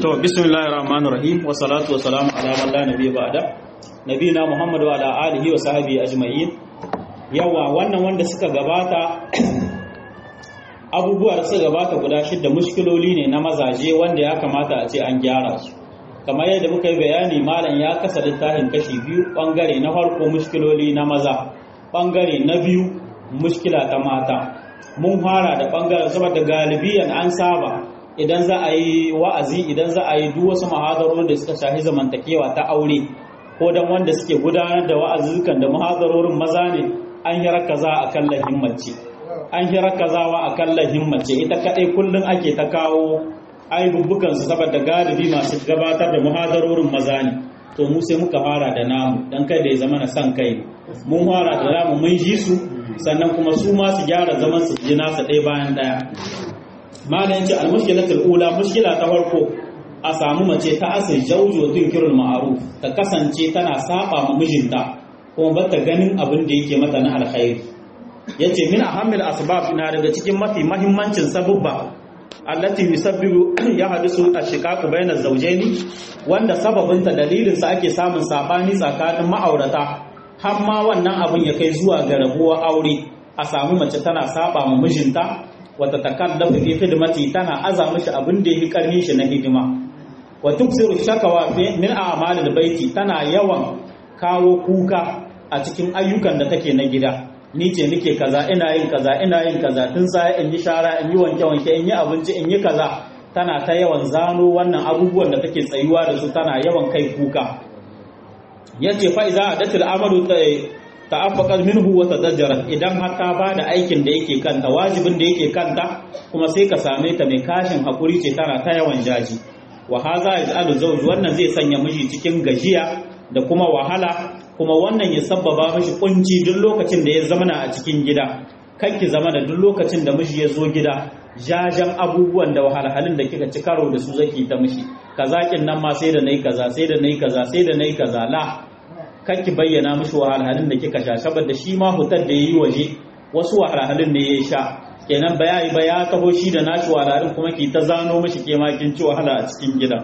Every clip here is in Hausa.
to bismillahir rahmanir rahim wa salatu wa salamu ala man la nabiyya ba'da nabiyina muhammad wa ala alihi wa sahbihi ajma'in yawa wannan wanda suka gabata abubuwa da suka gabata guda shidda mushkiloli ne na mazaje wanda ya kamata a ce an gyara su kamar yadda muka yi bayani malam ya kasa littafin kashi biyu bangare na farko mushkiloli na maza bangare na biyu mushkila ta mata mun fara da bangaren saboda galibiyan an saba idan za a yi wa'azi idan za a yi duk wasu muhadarorin da suka shafi zamantakewa ta aure ko dan wanda suke gudanar da wa'azukan da muhadarorin maza ne an yi rakaza a kan lahimmace an yi rakazawa a kan lahimmace ita kadai kullum ake ta kawo aibubbukan su saboda galibi masu gabatar da muhadarorin maza ne to mu sai muka fara da namu dan kai da ya zama na san kai mun fara da namu mun ji su sannan kuma su ma su gyara zaman su ji nasa ɗaya bayan ɗaya malam yace al-mushkilatul ula mushkila ta farko a samu mace ta asir jauji wa tunkirul ma'ruf ta kasance tana saba ma mijinta kuma ba ta ganin abin da yake mata na alkhairi yace min ahammil asbab na daga cikin mafi mahimmancin sabubba allati yusabbibu ya hadisu ashiqaqu bainaz zawjaini wanda sababinta dalilin sa ake samun sabani tsakanin ma'aurata har ma wannan abin ya kai zuwa ga rabuwar aure a samu mace tana saba ma mijinta wata takallafu fi khidmati tana aza mishi abin da yake karnin shi na hidima wa tuksiru shakawa min a'malil baiti tana yawan kawo kuka a cikin ayyukan da take na gida ni ce nake kaza ina yin kaza ina yin kaza tun sai in yi shara in yi wanke wanke in yi abinci in yi kaza tana ta yawan zano wannan abubuwan da take tsayuwa da su tana yawan kai kuka yace fa iza adatul amalu ta'affaqat minhu wa tadajjarat idan har ta bada aikin da yake kanta wajibin da yake kanta kuma sai ka same ta mai kashin hakuri ce tana ta yawan jaji wa haza yaj'alu zawj wannan zai sanya miji cikin gajiya da kuma wahala kuma wannan ya sabbaba mishi kunci duk lokacin da ya zamana a cikin gida kanki zama da duk lokacin da miji ya zo gida jajan abubuwan da wahalhalun da kika ci karo da su zaki ta mishi kazakin nan ma sai da nayi kaza sai da nayi kaza sai da nayi kaza la ki bayyana mishi wahalhalun da kika sha saboda shi ma hutar da yayi waje wasu wahalhalun ne ya sha kenan bayani ba ya taho shi da nashi wahalhalun kuma ki ta zano mishi ke ma kin ci wahala a cikin gida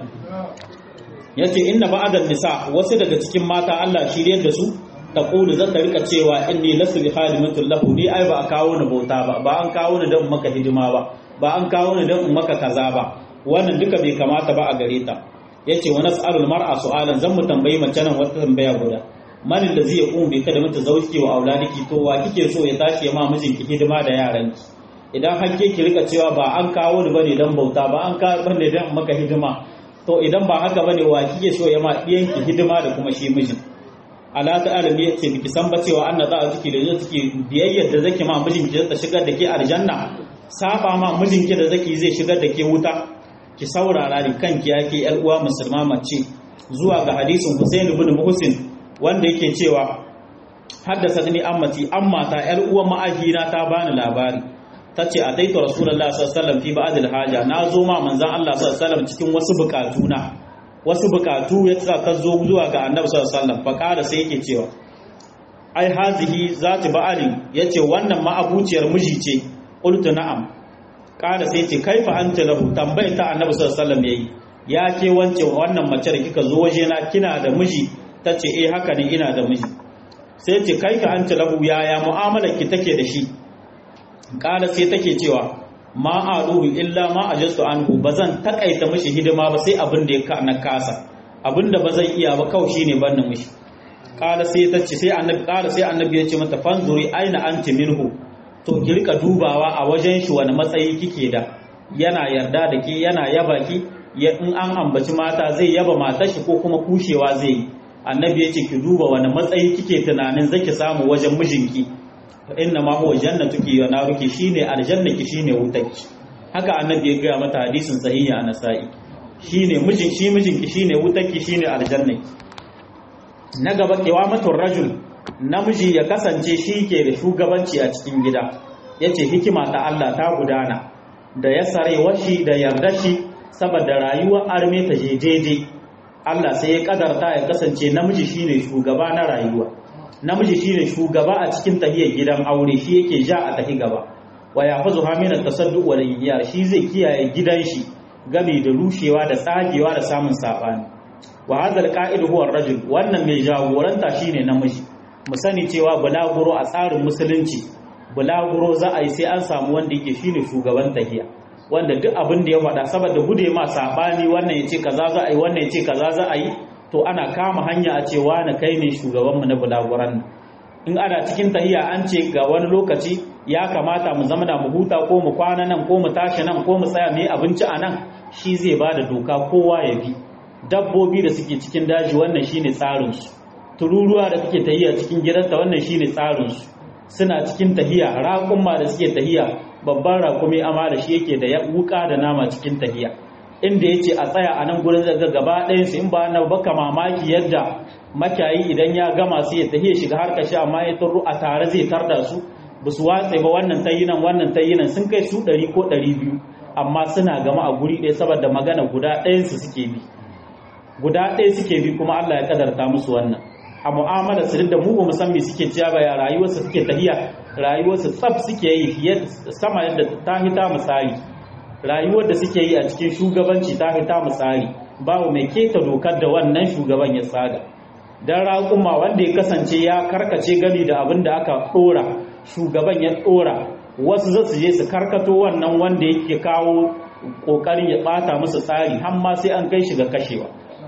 yace inna ba'dan nisa wasu daga cikin mata Allah shiryar da su ta kulu zata rika cewa inni lasu bi khalimatul lahu ni ai ba a kawo ni bauta ba ba an kawo ni dan maka hidima ba ba an kawo ni dan maka kaza ba wannan duka bai kamata ba a gare ta yace wa nas'alul mar'a su'alan zan mu tambayi mace nan wata tambaya guda man allazi yaqum bi kadamati zawjiki wa auladiki to wa kike so ya tashi ya ma mijinki hidima da yaranki idan hakke ki rika cewa ba an kawo ni bane dan bauta ba an kawo bane dan maka hidima to idan ba haka bane wa kike so ya ma diyanki hidima da kuma shi mijin ala ta'ala ne yace biki san ba cewa anna za a ciki da zai ciki biyayyar da zaki ma mijinki ta shigar da ke aljanna saba ma mijinki da zaki zai shigar da ke wuta ki saurara da kanki yake yar uwa musulma mace zuwa ga hadisin Hussein ibn Muhsin wanda yake cewa haddasa ni ammati amma ta yar uwa ma'ahina ta bani labari tace a taito rasulullahi sallallahu alaihi wasallam fi ba'dil haja na zo ma manzon Allah sallallahu alaihi wasallam cikin wasu bukatuna wasu bukatu ya sa ta zo zuwa ga annabi sallallahu alaihi wasallam fa kada sai yake cewa ai hazihi zati ba'alin yace wannan ma'abuciyar miji ce qultu na'am kada sai ce kaifa anta lahu tambayar ta annabi sallallahu alaihi wasallam yayi ya ke wance wannan mace da kika zo waje na kina da miji tace eh haka ne ina da miji sai ce kaifa anta lahu yaya mu'amalar ki take da shi kada sai take cewa ma aruhu illa ma ajastu anhu bazan takaita mishi hidima ba sai abin da ya na kasa abin da bazan iya ba kawai shine ban na mishi kada sai ta ce sai annabi kada sai annabi ya ce mata fanzuri aina anti minhu to ki rika dubawa a wajen shi wani matsayi kike da yana yarda da ke yana yaba ki in an ambaci mata zai yaba matar shi ko kuma kushewa zai yi annabi ya ce ki duba wani matsayi kike tunanin zaki samu wajen mijinki inna ma huwa jannatuki wa naruki shine aljannaki shine wutarki haka annabi ya gaya mata hadisin sahihi a nasa'i shine mijin shi mijinki shine wutarki shine aljannaki na gaba kiwamatul rajul namiji ya kasance shi ke da shugabanci a cikin gida yace hikima ta Allah ta gudana da ya sare washi da yarda shi saboda rayuwar arme ta jejeje Allah sai ya kadarta ya kasance namiji shine shugaba na rayuwa namiji shine shugaba a cikin tahiyar gidan aure shi yake ja a tahi gaba wa yafazu hamina tasadduq wal yiyar shi zai kiyaye gidan shi gami da rushewa da tsagewa da samun sabani wa hadha alqa'id huwa ar-rajul wannan mai jagoranta shine namiji mu sani cewa bulaguro a tsarin musulunci bulaguro za a yi sai an samu wanda yake shine shugaban tahiya wanda duk abin da ya faɗa saboda gude ma sabani wannan ya ce kaza za a yi wannan ya ce kaza za a yi to ana kama hanya a cewa na kai ne shugabanmu na bulaguran nan in ana cikin tahiya an ce ga wani lokaci ya kamata mu zama da mu huta ko mu kwana nan ko mu tashi nan ko mu tsaya mu yi abinci a nan shi zai ba da doka kowa ya bi dabbobi da suke cikin daji wannan shine tsarin su tururuwa da suke tahiya cikin gidanta wannan shine tsarin su suna cikin tahiya raƙumma da suke tahiya babban raƙumi amma da shi yake da wuka da nama cikin tahiya inda ya ce a tsaya a nan gurin zaga gaba ɗayansu in ba na baka mamaki yadda makiyayi idan ya gama su ya tahiya shiga har kashi amma ya turru a tare zai tarda su ba su watse ba wannan tayinan wannan tayinan sun kai su ɗari ko ɗari biyu amma suna gama a guri ɗaya saboda magana guda ɗayansu suke bi guda ɗaya suke bi kuma Allah ya kadarta musu wannan a mu'amala su da mu ba san me suke ciya ba ya rayuwarsu suke tahiya rayuwarsu tsaf suke yi fiye sama yadda ta hita misali rayuwar da suke yi a cikin shugabanci ta hita misali babu mai keta dokar da wannan shugaban ya tsaga dan raƙuma wanda ya kasance ya karkace gani da abin da aka ɗora shugaban ya ɗora wasu za su je su karkato wannan wanda yake kawo ƙoƙarin ya ɓata musu tsari har ma sai an kai shi ga kashewa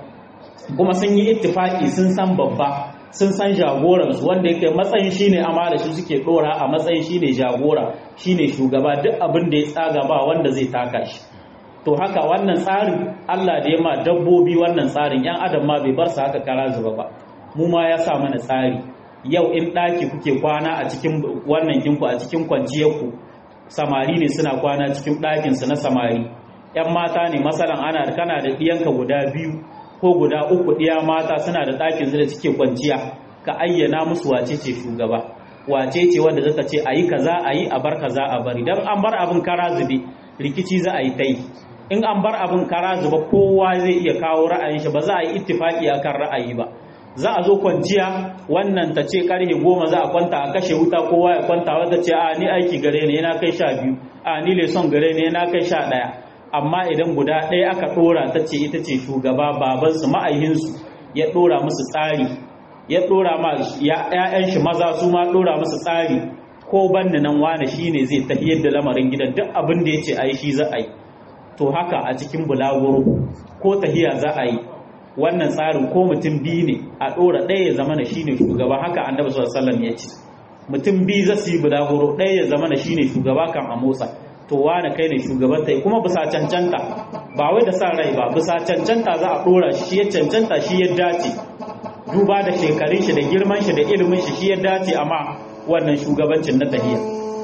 kuma sun yi ittifaki sun san babba sun san jagoransu wanda yake matsayin shine amara shi suke dora a matsayin shine jagora shine shugaba duk abin da ya tsaga ba wanda zai taka shi to haka wannan tsarin Allah da ya ma dabbobi wannan tsarin yan adam ma bai bar su haka kara zuba ba mu ma ya sa mana tsari yau in ɗaki kuke kwana a cikin wannan kinku a cikin kwanciyarku samari ne suna kwana cikin ɗakinsu na samari yan mata ne masalan ana kana da ɗiyanka guda biyu ko guda uku ɗiya mata suna da ɗakin su da suke kwanciya ka ayyana musu wace ce shugaba wace ce wanda zata ce ayi kaza ayi a bar kaza a bari dan an bar abin kara zube rikici za a yi ta yi in an bar abin kara zuba kowa zai iya kawo ra'ayin shi ba za a yi ittifaki akan ra'ayi ba za a zo kwanciya wannan ta ce karfe goma za a kwanta a kashe wuta kowa ya kwanta wata ce a ni aiki gare ne yana kai sha biyu a ni leson gare ne yana kai sha ɗaya amma idan guda ɗaya aka ɗora ta ce ita ce shugaba babansu ma'ayinsu ya ɗora musu tsari ya ɗora ma ‘ya'yan shi maza su ma ɗora musu tsari ko banni nan wane shi ne zai tafiyar da lamarin gidan duk abin da ya ce a yi shi za a yi to haka a cikin bulaguro ko tahiya za a yi wannan tsarin ko mutum biyu ne a ɗora ɗaya ya zama na shi ne shugaba haka annabi sallallahu ya ce mutum biyu za su yi bulaguro ɗaya ya zama na shi ne shugaba kan a motsa to wane kai ne shugaban ta kuma bisa cancanta ba wai da sa rai ba bisa cancanta za a dora shi shi ya cancanta shi ya dace duba da shekarun shi da girman shi da ilimin shi shi ya dace amma wannan shugabancin na tahiya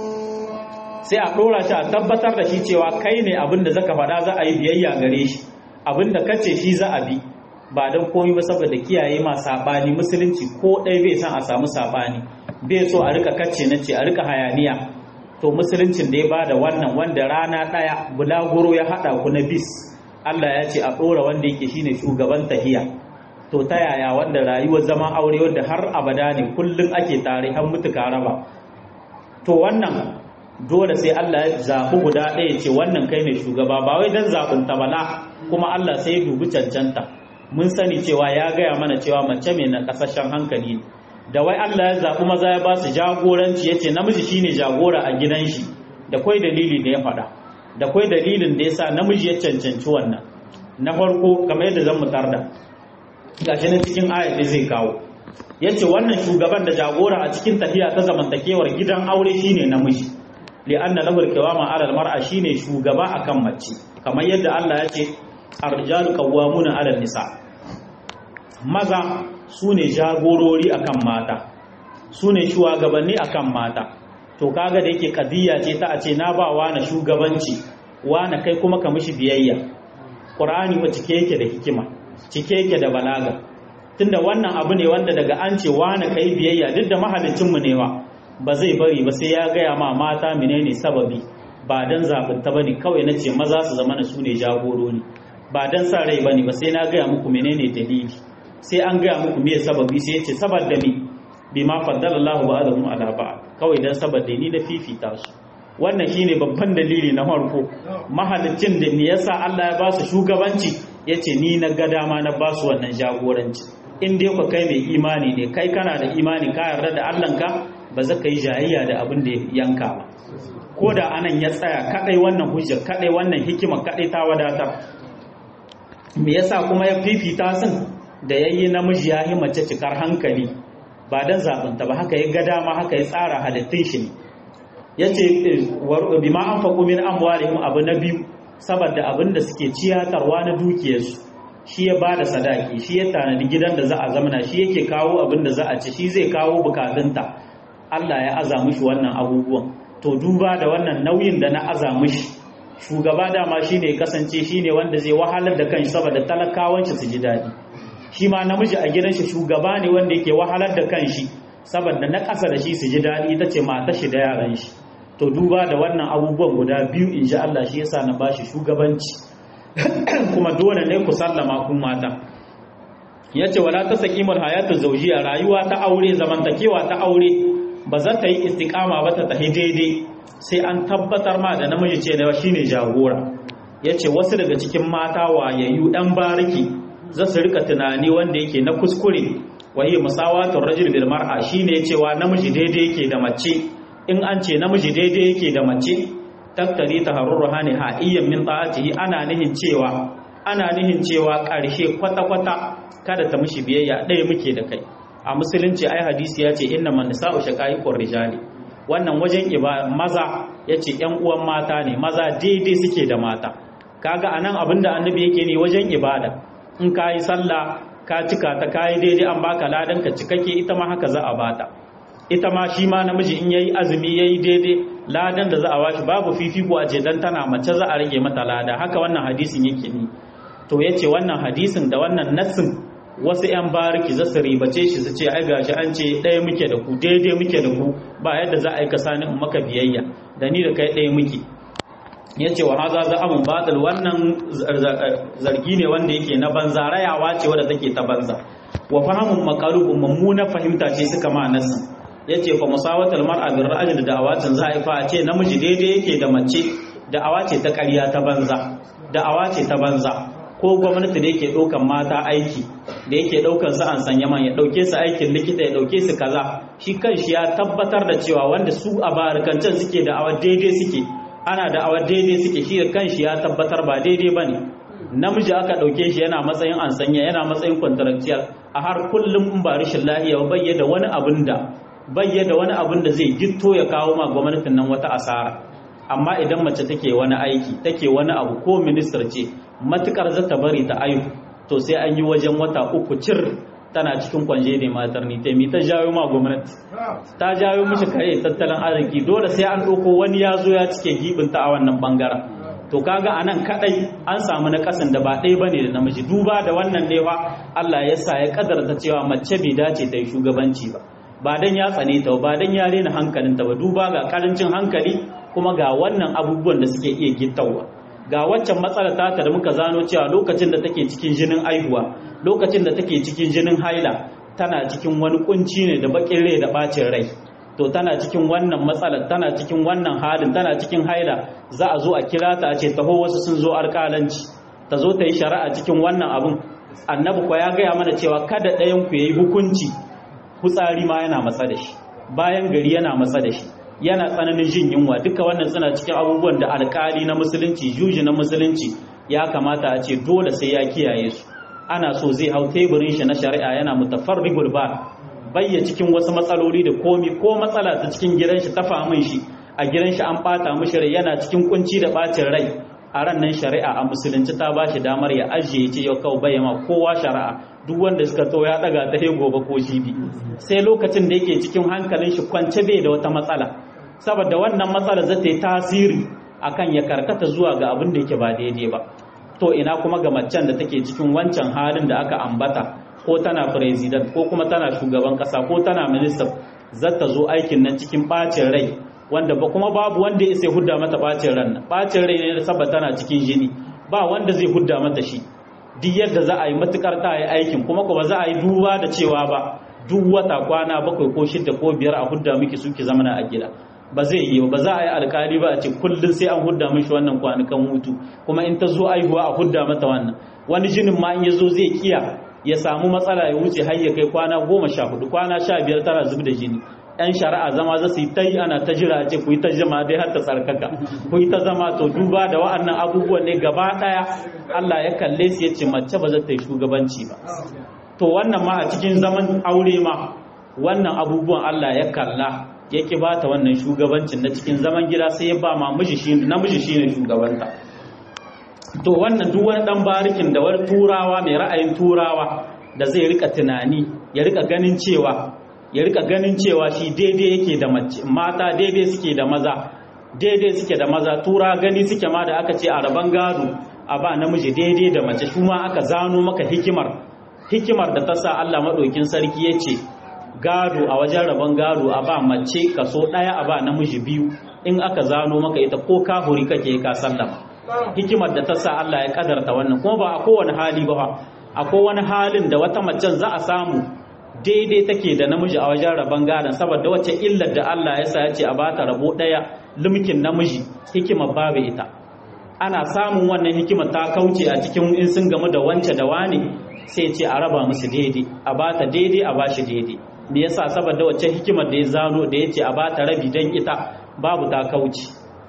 sai a dora shi a tabbatar da shi cewa kai ne abin da zaka faɗa za a yi biyayya gare shi abin da kace shi za a bi ba don komai ba saboda kiyaye ma sabani musulunci ko ɗaya bai san a samu sabani bai so a rika kace na ce a rika hayaniya to musuluncin da ya bada wannan wanda rana ɗaya bulaguro ya haɗa ku na bis Allah ya ce a ɗora wanda yake shine shugaban tahiya to ta yaya wanda rayuwar zaman aure wanda har abada ne kullum ake tare har mutuka raba to wannan dole sai Allah ya zaɓi guda ɗaya ce wannan kai ne shugaba ba wai dan zaɓin ta bala kuma Allah sai ya dubi cancanta mun sani cewa ya gaya mana cewa mace mai na ƙasashen hankali ne da wai Allah ya zaɓi maza ya ba su jagoranci ya ce namiji shine jagora a gidan shi da kwai dalili da ya faɗa da kwai dalilin da ya sa namiji ya cancanci wannan na farko kamar yadda zan mutar da gashi na cikin ayat da zai kawo ya ce wannan shugaban da jagora a cikin tafiya ta zamantakewar gidan aure shine namiji li'anna lahu al-qawama 'ala al-mar'a shine shugaba akan mace kamar yadda Allah ya ce ar-rijalu qawwamuna 'ala an-nisa maza su ne jagorori akan mata su ne shugabanni akan mata to kaga da yake kadiyya ce ta a ce na ba na shugabanci na kai kuma ka mishi biyayya qur'ani ba cike yake da hikima cike yake da balaga tunda wannan abu ne wanda daga an ce na kai biyayya duk da mahalicin mu ne wa ba zai bari ba sai ya gaya ma mata menene sababi ba dan zabin ta bane kawai na ce maza su zama su ne jagorori ba dan sa rai bane ba sai na gaya muku menene dalili sai an gaya muku me sababi sai ya ce saboda mi bi ma faddala Allahu ba'dahum ala ba'd kawai dan saboda ni da fifita su wannan shine babban dalili na farko mahalicin da me yasa Allah ya ba su shugabanci yace ni na ga dama na ba su wannan jagoranci in dai ku kai mai imani ne kai kana da imani ka yarda da Allah ka ba za ka yi jayayya da abin da yanka ba ko da anan ya tsaya kadai wannan hujja kadai wannan hikima kadai ta wadatar me yasa kuma ya fifita sun da yayi namiji ya yi mace cikar hankali ba dan zabunta ba haka ya ga dama haka ya tsara halittun shi ne yace bima anfaqu min amwalihim abu na biyu saboda abin da suke ciyatarwa na dukiyarsu shi ya bada sadaki shi ya tanadi gidan da za a zamana shi yake kawo abin da za a ci shi zai kawo bukatunta Allah ya aza mishi wannan abubuwan to duba da wannan nauyin da na aza mishi shugaba dama shine kasance shine wanda zai wahalar da kanshi saboda talakawan shi su ji daɗi shi ma namiji a gidan shi shugaba ne wanda yake wahalar da kanshi saboda na ƙasa da shi su ji daɗi ita ce mata shi da yaran shi to duba da wannan abubuwan guda biyu in ji Allah shi yasa na bashi shugabanci kuma dole ne ku sallama kun mata yace wala tasqimul hayatu zawjiyya rayuwa ta aure zamantakewa ta aure ba za ta yi istiqama ba ta tahi daidai sai an tabbatar ma da namiji ce da shine jagora yace wasu daga cikin mata wayayyu dan bariki za su rika tunani wanda yake na kuskure wahi musawatul rajul bil mar'a shine cewa namiji daidai yake da mace in an ce namiji daidai yake da mace tattari taharruha ne ha'iyyan min ta'atihi ana nihin cewa ana nihin cewa ƙarshe kwata-kwata kada ta mishi biyayya ɗaya muke da kai a musulunci ai hadisi ya ce inna man nisa'u shaqaiqur rijali wannan wajen iba maza yace ƴan uwan mata ne maza daidai suke da mata kaga anan abinda annabi yake ne wajen ibada in kayi sallah ka cika ta kayi daidai an baka ladan ka cikakke ita ma haka za a bata ita ma shi ma namiji in yayi azumi yayi daidai ladan da za a bashi babu fifiko a ce dan tana mace za a rage mata lada haka wannan hadisin yake ne to yace wannan hadisin da wannan nassin wasu yan bariki za su ribace shi su ce ai gashi an ce ɗaya muke da ku daidai muke da ku ba yadda za a yi kasani in maka biyayya da ni da kai ɗaya muke yace wa haza za amun batil wannan zargi ne wanda yake na banza rayawa ce wadda take ta banza wa fahimun maqalubun mummuna fahimta ce suka ma nassin yace fa musawatul mar'a bil ra'yi da da'awatin za a fa a ce namiji daidai yake da mace da'awa ce ta ƙarya ta banza da'awa ce ta banza ko gwamnati da yake ɗaukan mata aiki da yake ɗaukan su an sanya man ya ɗauke su aikin likita ya ɗauke su kaza shi kanshi ya tabbatar da cewa wanda su a barkancan suke da'awa daidai suke ana da'awa daidai suke shi da kanshi ya tabbatar ba daidai bane namiji aka ɗauke shi yana matsayin an sanya yana matsayin contractual a har kullum in ba rashin lahiya bayyana wani abin da bayyana wani abin da zai gitto ya kawo ma gwamnatin nan wata asara amma idan mace take wani aiki take wani abu ko ministar ce matukar zata bari ta aihu to sai an yi wajen wata uku cir tana cikin kwanje ne matar ni ta ta jawo ma gwamnati ta jawo mishi kare tattalin arziki dole sai an ɗauko wani ya zo ya cike gibinta a wannan bangaren to kaga anan kadai an samu na kasan da ba ɗaya bane da namiji duba da wannan ne fa Allah ya sa ya kadarta cewa mace bai dace ta yi shugabanci ba ba dan ya tsane ta ba dan ya rena hankalinta ba duba ga karancin hankali kuma ga wannan abubuwan da suke iya gittawa ga waccan matsalar tata da muka zano cewa lokacin da take cikin jinin aihuwa lokacin da take cikin jinin haila tana cikin wani kunci ne da bakin rai da bacin rai to tana cikin wannan matsalar tana cikin wannan halin tana cikin haila za a zo a kira ta a ce taho wasu sun zo alƙalanci ta zo ta yi shari'a cikin wannan abun annabi kwa ya gaya mana cewa kada ɗayan ku yayi hukunci hutsari ma yana matsa da shi bayan gari yana matsa da shi yana tsananin jin yunwa duka wannan suna cikin abubuwan da alƙali na musulunci juji na musulunci ya kamata a ce dole sai ya kiyaye su ana so zai hau teburin shi na shari'a yana mutafarrigul ba bayya cikin wasu matsaloli da komi ko matsala ta cikin gidan shi ta famin shi a gidan shi an bata mishi rai yana cikin kunci da bacin rai a ran nan shari'a a musulunci ta ba shi damar ya ajiye ce yau kawai bayyana kowa shari'a duk wanda suka to ya daga ta he gobe ko jibi sai lokacin da yake cikin hankalin shi kwance bai da wata matsala saboda wannan matsala za ta yi tasiri akan ya karkata zuwa ga abin da yake ba daidai ba to ina kuma ga macen da take cikin wancan halin da aka ambata ko tana president ko kuma tana shugaban kasa ko tana minister zata zo aikin nan cikin bacin rai wanda ba kuma babu wanda ya sai hudda mata bacin ran nan bacin rai ne saboda tana cikin jini ba wanda zai hudda mata shi duk yadda za a yi matukar ta yi aikin kuma kuma za a yi duba da cewa ba duk wata kwana bakwai ko shidda ko biyar a hudda miki suke zamana a gida ba zai yi ba za a yi alkali ba a ce kullum sai an hudda mishi wannan kwanukan hutu kuma in ta zo aihuwa a hudda mata wannan wani jinin ma in ya zo zai kiya ya samu matsala ya wuce har ya kai kwana goma sha hudu kwana sha biyar tara zub da jini yan shari'a zama za su yi ta yi ana ta jira ce ku yi ta jama dai har ta tsarkaka ku yi ta zama to duba da wa'annan abubuwan ne gaba daya Allah ya kalle su ya ce mace ba za ta yi shugabanci ba to wannan ma a cikin zaman aure ma wannan abubuwan Allah ya kalla ya ki ba ta wannan shugabancin na cikin zaman gida sai ya ba ma miji shi namiji shine shugabanta to wannan duk wani dan barikin da wani turawa mai ra'ayin turawa da zai rika tunani ya rika ganin cewa ya rika ganin cewa shi daidai yake da mace mata daidai suke da maza daidai suke da maza tura gani suke ma da aka ce a raban gado a ba namiji daidai da mace shi ma aka zano maka hikimar hikimar da ta sa Allah maɗaukin sarki ya ce gado a wajen rabon gado a ba mace kaso ɗaya a ba namiji biyu in aka zano maka ita ko kahuri kake ka sallama hikimar da ta sa Allah ya kadarta wannan kuma ba a kowane hali ba a kowane halin da wata macen za a samu daidai take da namiji a wajen rabon gadon saboda wacce illar da Allah ya sa ya ce a bata rabo ɗaya lumkin namiji hikimar babu ita ana samun wannan hikimar ta kauce a cikin in sun gamu da wance da wani sai ce a raba musu daidai a bata daidai a bashi daidai me yasa saboda wacce hikimar da ya zano da yace a bata rabi dan ita babu ta kauce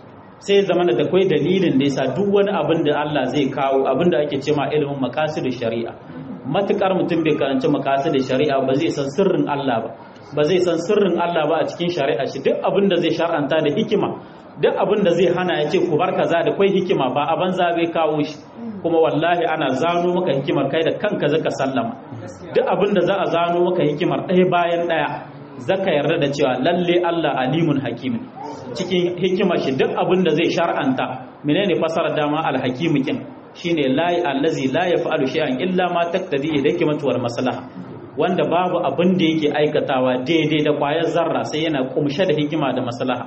sai zama da akwai dalilin da yasa duk wani abin da Allah zai kawo abin da ake cewa ilimin maqasid shari'a matukar mutum bai karanci maqasid shari'a ba zai san sirrin Allah ba ba zai san sirrin Allah ba a cikin shari'a shi duk abin da zai shar'anta da hikima duk abin da zai hana ya ce ku bar kaza da kwai hikima ba a banza bai kawo shi kuma wallahi ana zano maka hikimar kai da kanka zaka sallama duk abin da za a zano maka hikimar ɗaya bayan ɗaya zaka yarda da cewa lalle Allah alimun hakimin cikin hikimar shi duk abin da zai shar'anta menene fasarar dama alhakimu kin shine la allazi la yaf'alu shay'an illa ma taqtadi hikmatu wal maslaha wanda babu abin da yake aikatawa daidai da kwayar zarra sai yana kumshe da hikima da maslaha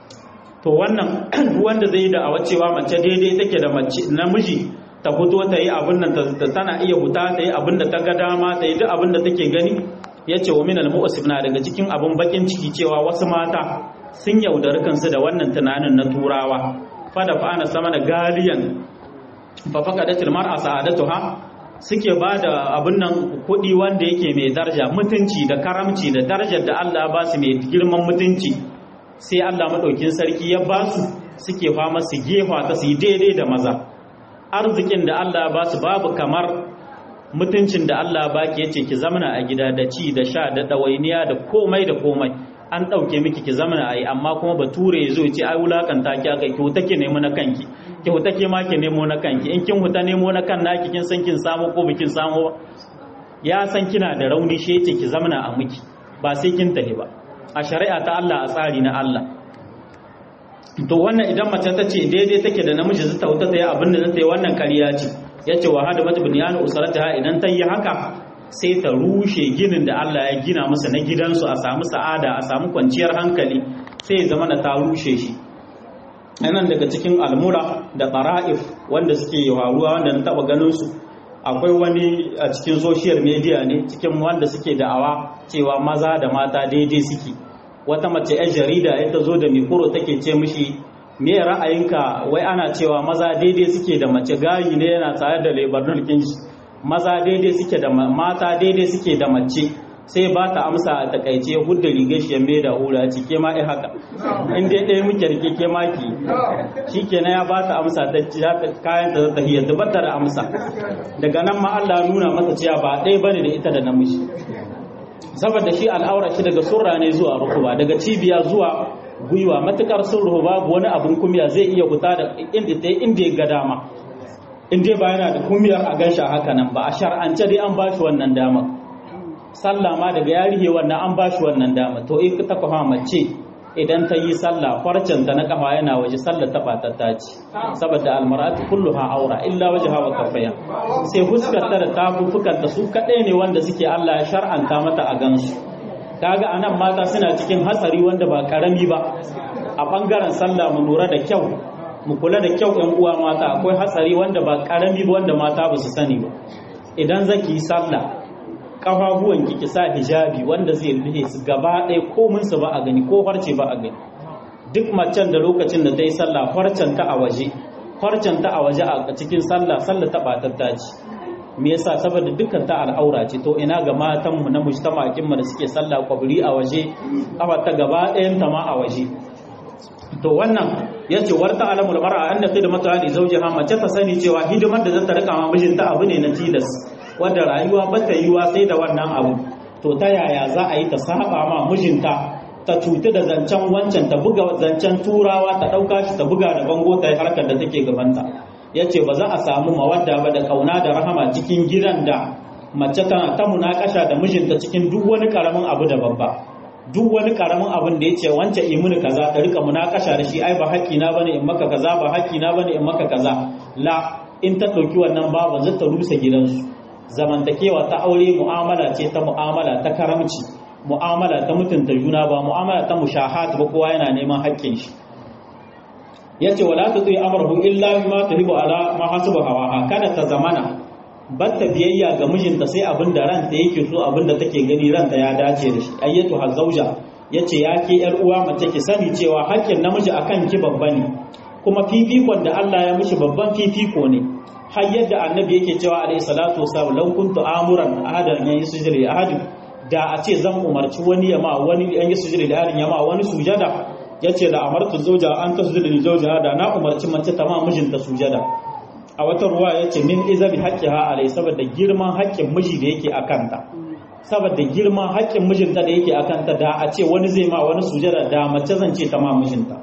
to wannan wanda zai da awa cewa mace daidai take da mace namiji ta fito ta yi abin nan tana iya huta ta yi abin da ta ga dama ta yi duk abin da take gani ya ce wa minal mu'asib na daga cikin abin bakin ciki cewa wasu mata sun yaudari kansu da wannan tunanin na turawa fada fa ana sama da galiyan fa faqadatil mar'a sa'adatuha suke ba da abin nan kuɗi wanda yake mai daraja mutunci da karamci da darajar da Allah ba su mai girman mutunci sai Allah maɗaukin sarki ya ba su suke fama su gefa ta su yi daidai da maza arzikin da Allah ba su babu kamar mutuncin da Allah ba ki yace ki zamana a gida da ci da sha da ɗawainiya da komai da komai an ɗauke miki ki zamana a yi amma kuma bature ya zo ce ai wulakanta ki aka ki huta ki nemo na kanki ki huta ki ma ki nemo na kanki in kin huta nemo na kan naki kin san kin samu ko bikin samu ba ya san kina da rauni shi yace ki zamana a miki ba sai kin tahi ba a shari'a ta Allah a tsari na Allah to wannan idan mace ta ce daidai take da namiji zata wuta ta yi abin da zata yi wannan kariya ce ya ce wa hada mata bunyanu usarata idan ta yi haka sai ta rushe ginin da Allah ya gina musu na gidansu a samu sa'ada a samu kwanciyar hankali sai ya zama da ta rushe shi nan daga cikin almura da qara'if wanda suke faruwa wanda na taba ganin su akwai wani a cikin social media ne cikin wanda suke da'awa cewa maza da mata daidai suke wata mace 'yan jarida ya ta zo da mikoro take ce mishi me ra'ayinka wai ana cewa maza daidai suke da mace gayi ne yana tare da lebanon kinshi maza daidai suke da mata daidai suke da mace sai ba ta amsa a takaice hudda rigar shi mai da hura ci ke ma ai haka in dai ɗaya muke rike ke maki shi kenan ya ba ta amsa ta kayan ta ta hiyar da da amsa daga nan ma Allah nuna masa cewa ba ɗaya bane da ita da namiji saboda shi al'aura shi daga surra ne zuwa rukuba daga cibiya zuwa gwiwa matukar sun ruhu babu wani abun kumiya zai iya fita da inda ta inda ya ga dama in dai ba yana da kumiyar a gansha haka nan ba a shar'ance dai an bashi wannan dama sallah ma daga yarihe wannan an bashi wannan dama to in ta kafa mace idan ta yi sallah farcen ta na kafa yana waje sallar ta batatta ce saboda almaratu kulluha aura illa wajha wa kafaya sai huskar ta da tafufukan ta su kadai ne wanda suke Allah ya shar'anta mata a gansu kaga anan mata suna cikin hatsari wanda ba karami ba a bangaren sallah mu lura da kyau mu kula da kyau ɗan uwa mata akwai hatsari wanda ba karami ba wanda mata ba su sani ba idan zaki yi sallah kafafuwan ki ki sa hijabi wanda zai rufe su gaba ɗaya komin su ba a gani ko farce ba a gani duk macen da lokacin da ta yi sallah farcen ta a waje farcen ta a waje a cikin sallah sallah ta batatta ce me yasa saboda dukkan ta al'aura ce to ina ga matan mu na mujtama'in mu da suke sallah kwabri a waje kafa ta gaba ɗayan ta ma a waje to wannan yace warta alamul mar'a anna khidmatu ali zawjiha mace ta sani cewa hidimar da za ta rika ma mijinta abu ne na tilas wanda rayuwa ba ta yiwa sai da wannan abu to ta yaya za a yi ta saba ma mijinta ta cuti da zancen wancan ta buga zancen turawa ta ɗauka shi ta buga da bango ta yi harkar da take gabanta ya ce ba za a samu mawadda ba da kauna da rahama cikin gidan da mace tana ta munakasha da mijinta cikin duk wani karamin abu da babba duk wani karamin abin da ya ce wancan imuni kaza ta rika munakasha da shi ai ba haƙƙi na bane in maka kaza ba haƙƙi na bane in maka kaza la in ta ɗauki wannan babu zai ta rusa gidansu zamantakewa ta aure mu'amala ce ta mu'amala ta karamci mu'amala ta mutunta juna ba mu'amala ta mushahat ba kowa yana neman haƙƙin shi yace wala tuti amruhu illa bima tuhibu ala ma hasubu hawa kada ta zamana batta biyayya ga mijinta sai abin da ranta yake so abin da take gani ranta ya dace da shi ayyatu hazauja yace ya ke yar uwa mace ki sani cewa haƙƙin namiji akan ki babba ne kuma fifikon da Allah ya mishi babban fifiko ne har yadda annabi yake cewa alayhi salatu wasallam law kuntu amuran ahadan yayin sujudi ahadin da a ce zan umarci wani yama wani yan yi sujudi da yarin yama wani sujada yace da amartu zauja an ta sujudi da zauja da na umarci mace ta ma mijinta sujada a wata ruwa yace min izabi haqqiha alai saboda girman haƙƙin miji da yake akanta saboda girman haƙƙin mijinta da yake akanta da a ce wani zai ma wani sujada da mace zan ce ta ma mijinta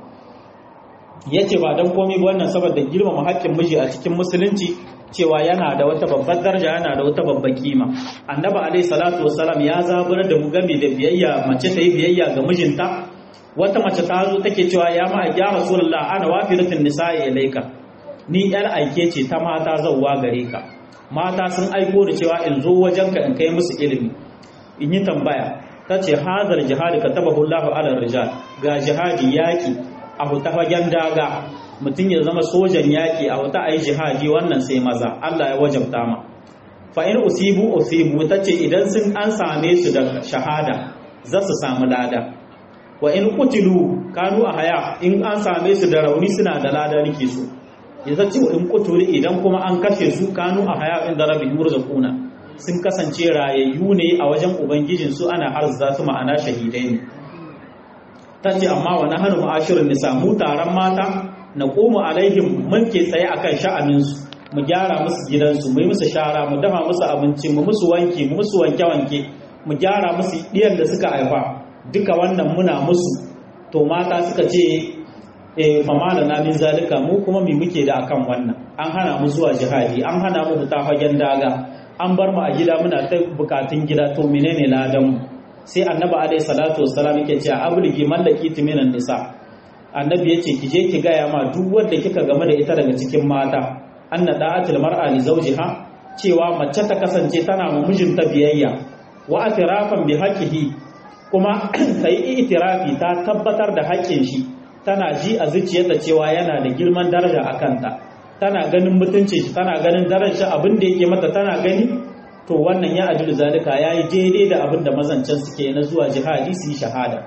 yace ba dan komai ba wannan saboda girmama haƙƙin miji a cikin musulunci cewa yana da wata babbar daraja yana da wata babbar kima annabi alaihi salatu wassalam ya zaburar da mu game da biyayya mace ta yi biyayya ga mijinta wata mace ta zo take cewa ya ma ya rasulullah ana wafiratun nisa'i ilaika ni yar aike ce ta mata zawwa gare ka mata sun aiko da cewa in zo wajenka in kai musu ilimi in yi tambaya ta ce hazar jihadi ka taba hullahu ala rijal ga jihadi yaki a huta fagen daga mutum ya zama sojan yaƙi a wata a yi jihadi wannan sai maza Allah ya wajabta ma fa in usibu usibu ta ce idan sun an same su da shahada za su samu lada wa in kutilu kanu a haya in an same su da rauni suna da lada nake so ya zace wa in kutulu idan kuma an kashe su kanu a haya inda rabbi murzaquna sun kasance rayayyu ne a wajen ubangijin su ana arza su ma'ana shahidai ne ta ce amma wa nahanu ma'ashirin nisa mu taron mata na koma alaihim mun ke tsaye akan sha'aninsu mu gyara musu gidansu mu yi musu shara mu dafa musu abinci mu musu wanki mu musu wanke-wanke mu gyara musu ɗiyan da suka haifa duka wannan muna musu to mata suka ce e fama da namin zalika mu kuma mi muke da akan wannan an hana mu zuwa jihadi an hana mu fita fagen daga an bar mu a gida muna ta bukatun gida to menene ladan mu sai annabi alaihi salatu wassalam yake cewa abligi mallaki timinan nisa annabi yace ki je ki gaya ma duk wanda kika game da ita daga cikin mata anna da'atul mar'a li zawjiha cewa mace ta kasance tana ma mijinta biyayya wa atirafan bi haqqihi kuma sai itirafi ta tabbatar da haƙƙin shi tana ji a zuciyarta cewa yana da girman daraja a kanta tana ganin mutuncin shi tana ganin darajar abin da yake mata tana gani to wannan ya ajilu zalika ya yi daidai da abin da mazancan suke na zuwa jihadi su yi shahada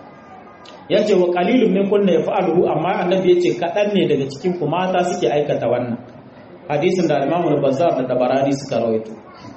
ya ce wa kalilun min kunna ya fa'aluhu amma annabi ya ce kaɗan ne daga cikin ku mata suke aikata wannan hadisin da alimamu bazar da tabarani suka rawaito